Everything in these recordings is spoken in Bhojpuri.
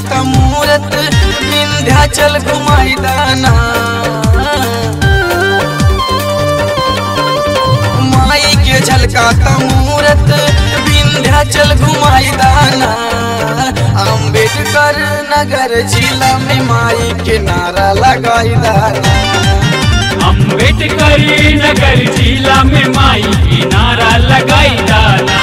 झलकाता मूरत विंध्याचल घुमाई दाना माई के झलकाता मूरत विंध्याचल घुमाई दाना अम्बेडकर नगर जिला में माई के नारा लगाई दाना अम्बेडकर नगर जिला में माई की नारा लगाई दाना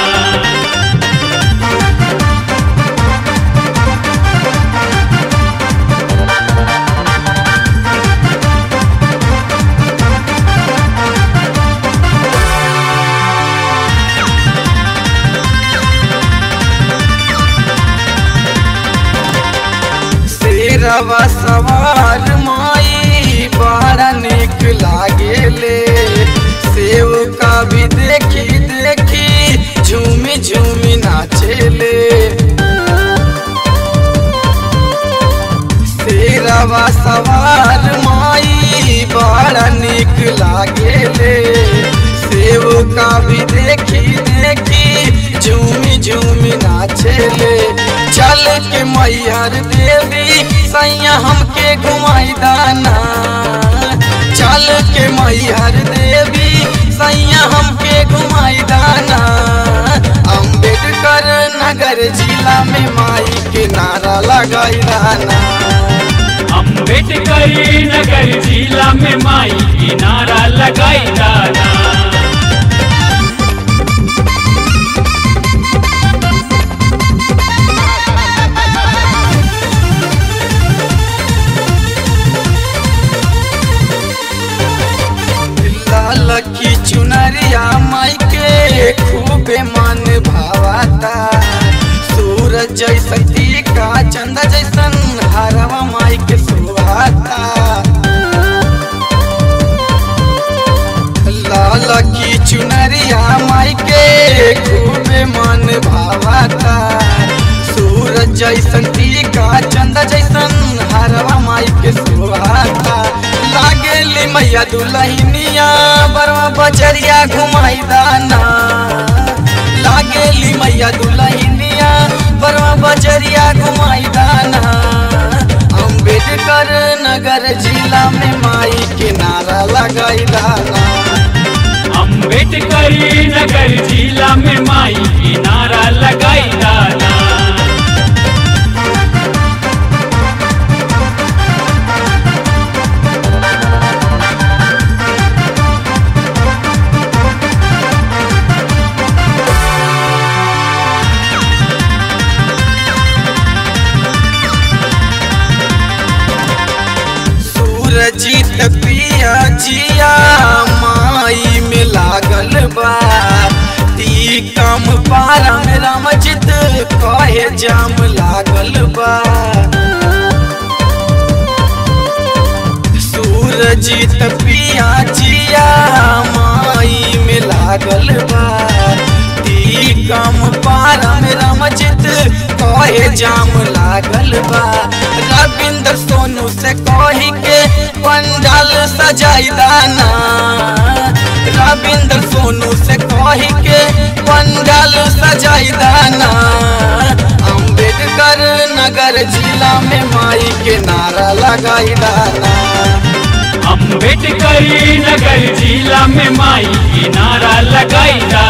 शेरवा सवार माई बड़ा निक लागेले सेव का भी देखी देखी झूमी झूमी नाचेले शेरवा सवार माई बड़ा निक लागेले सेव का भी देखी देखी झूमी झूमी नाचेले चल के मैहर देवी सैया हमके घुमाई दाना चल के मैहर देवी सैया हमके घुमाई दाना अम्बेडकर नगर जिला में माई के नारा लगाई दाना अम्बेडकर नगर जिला में माई की नारा लगाई दाना लाल की चुनरिया माई के खूबे मन भावाता सूरज जैसन टीका चंदा जैसन हरवा माई के सुहाता लाल की चुनरिया माई के खूबे मन भावाता सूरज जैसन टीका चंदा जैसन हरवा माई के सुहाता लागेली मैया दुलहिनिया बरवा बजरिया घुमाई दाना लागेली मैया दुलहिनिया बरवा बजरिया घुमाई दाना अम्बेडकर नगर जिला में माई के नारा लगाई दाना अम्बेडकर नगर जिला में माई की नारा लगाई दाना सूरजीत पिया जिया माई में लागल बा ती कम पारा में रामजित कहे जाम लागल बा सूरजीत पिया जिया माई में लागल बा ती कम पारा में रामजित कहे जाम लागल बा रविंद्र सोनू से कही के पंडाल सजाई दाना रविंद्र सोनू से कही के पंडाल सजाई दाना अम्बेडकर नगर जिला में माई के नारा लगाई दाना अम्बेडकर नगर जिला में माई की नारा लगाई दाना